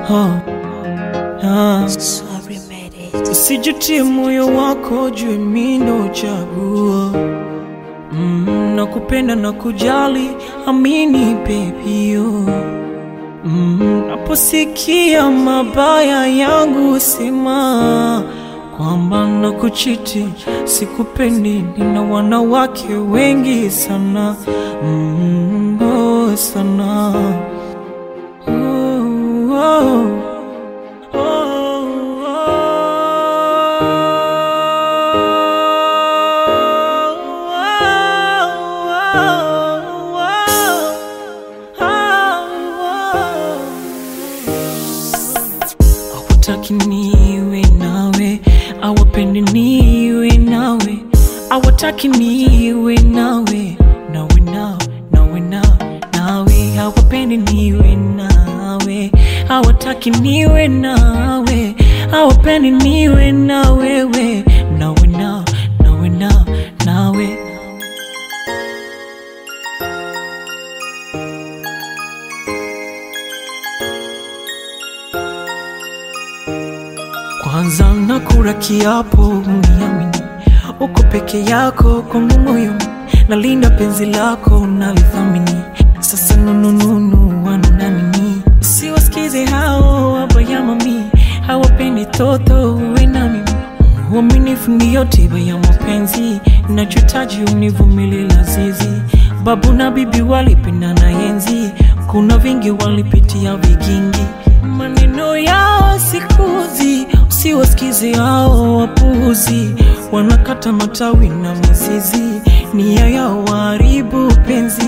oh, ah. Sorry, made it. Usijutie moyo wako juu mimi ndo chaguo mm, na kupenda na kujali, amini baby oh. mm, naposikia mabaya yangu sema kwamba na kuchiti sikupendi, nina wanawake wengi sana mm, oh, sana oh, oh. Hawataki niwe nawe, hawapendi niwe nawe, hawataki niwe nawe, nawe nao, nawe nao, nawe hawapendi niwe nawe, hawataki niwe nawe, hawapendi niwe na wewe, nawe nao, nawe nao, nawe Kwanza nakula kiapo uniamini, uko peke yako kwangu moyo, nalinda penzi lako nalithamini. Sasa nunununu wanuna nini? Siwasikize hao wabaya mami, hawapendi toto uwe na mimi. Uaminifu ndiyo tiba ya mapenzi, nachotaji univumilie lazizi. Babu na bibi walipendana enzi, kuna vingi walipitia vigingi. Maneno yao sikuzi, usiwasikize hao wapuuzi, wanakata matawi na mizizi, nia yao waharibu penzi.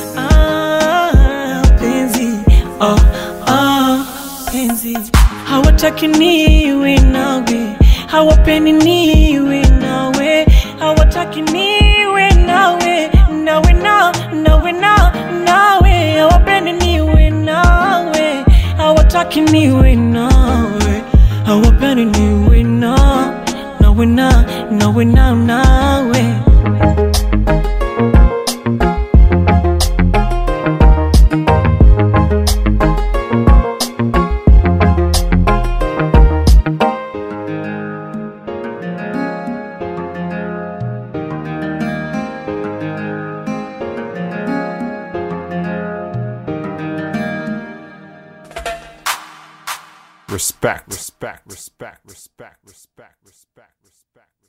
Ah, penzi ah, ah, penzi hawataki niwe nawe, hawapendi niwe nawe, hawataki niwe nawe, nawe na nawe na nawe, hawapendi niwe nawe, hawataki niwe nawe, hawapendi niwe na nawe na nawe na nawe. Respect, respect, respect, respect, respect, respect, respect.